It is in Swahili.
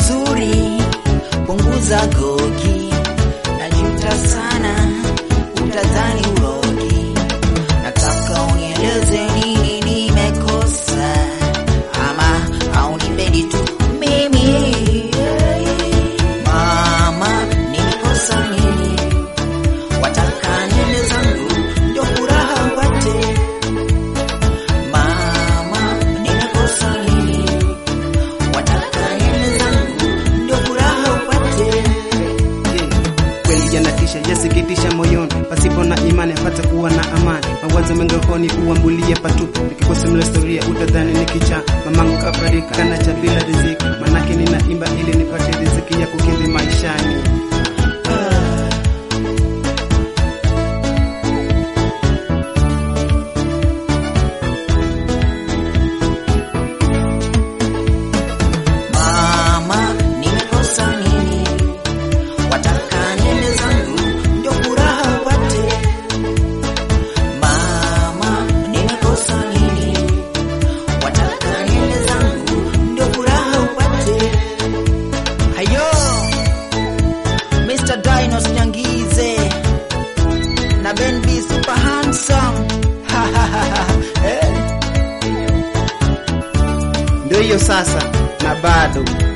vizuri, punguza gogi, najuta sana, utadhani urogi. Nataka unieleze nini nimekosa, ama haunipendi tu mimi. Mama, nimekosa nini? Wataka niende zangu ndio furaha upate. Mama, nimekosa nini? Wataka niende zangu ndio furaha upate. kweli yanatisha yasikitisha moyoni pasipo na imani apate kuwa na amani mawazo mengi rohoni uambulie patupu nikikusimulia historia utadhani ni kicha mamangu kafarika kana cha bila riziki manake ninaimba ili nipate riziki ya kukidhi maishani Mama, nimekosa nini? Wataka niende zangu ndio furaha upate. Mama, nimekosa nini? Wataka niende zangu ndio furaha upate. Hayo, Mr. Dinos Nyangize na Ben B super handsome. Eh. ndio hiyo sasa na bado